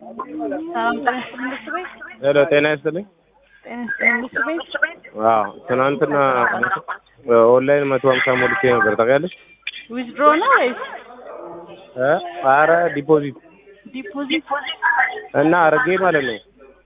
ሰላም ጤና ይስጥልኝ ብርቱ ቤት ሄሎ ጤና ይስጥልኝ። ጤና ይስጥልኝ ብርቱ ቤት አዎ ትናንትና ኦንላይን መቶ ሀምሳ ሞልቼ ነበር ታውቂያለሽ? ዊዝድሮ ነው ወይስ እ ኧረ ዲፖዚት ዲፖዚት? እና አረጌ ማለት ነው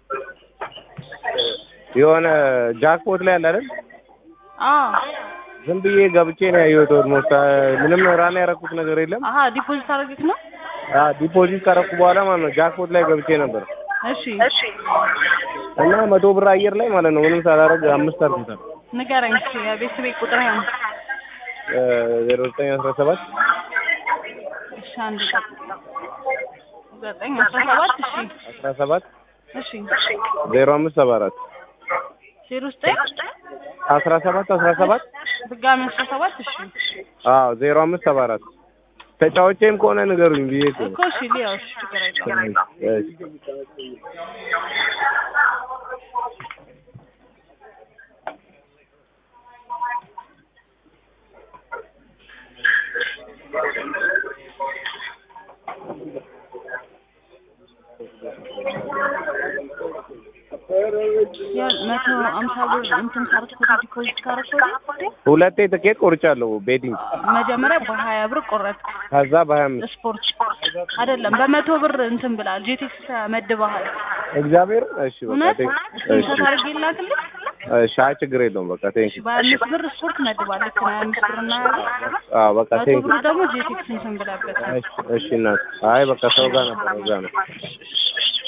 የሆነ ጃክፖት ላይ አለ አይደል? አዎ ዝም ብዬ ገብቼ ነው ያየሁት። ኦልሞስት ምንም ራና ያደረኩት ነገር የለም። አሀ ዲፖዚት አድርገህ ነው? አ ዲፖዚት ካረኩ በኋላ ማለት ነው ጃክፖት ላይ ገብቼ ነበር እሺ እና መቶ ብር አየር ላይ ማለት ነው ምንም ሳላደርግ አምስት አርግታል ንገረኝ እስኪ የቤተሰቤ ቁጥር ነው። ዜሮ ዘጠኝ አስራ ሰባት እሺ አንድ ዘጠኝ አስራ ሰባት እሺ አስራ ሰባት እሺ ዜሮ አምስት ሰባ አራት ዜሮ ዘጠኝ አስራ ሰባት አስራ ሰባት ድጋሚ አስራ ሰባት እሺ አዎ ዜሮ አምስት ሰባ አራት ተጫዋቼም ከሆነ ንገሩኝ ብዬ እኮ ነው። እኮ እሺ ሊያው እሺ ችግር የለውም እሺ። ያ መቶ አምሳ ብር እንትን ካርኩ ዲፖዚት ካረኩ ሁለቴ ትኬት ቆርጫለሁ ቤቲንግ መጀመሪያ በሀያ ብር ቆረጥክ ከዛ በሀያ አምስት ስፖርት አይደለም በመቶ ብር እንትን ብላል ጄቴክስ መድበሃል እግዚአብሔር እሺ በቃ እውነት ቴንክ ስንት አድርጌ ላክልህ እሺ አይ ችግር የለውም በቃ ቴንክ በሀያ አምስት ብር ስፖርት መድባል ልክ ነው ሀያ አምስት ብር እና ሀያ ብር አዎ በቃ መቶ ቴንክ ብር ደግሞ ጄቴክስ እንትን ብላበት እሺ እሺ እናት አይ በቃ ሰው ጋር ነበር እዛ ነው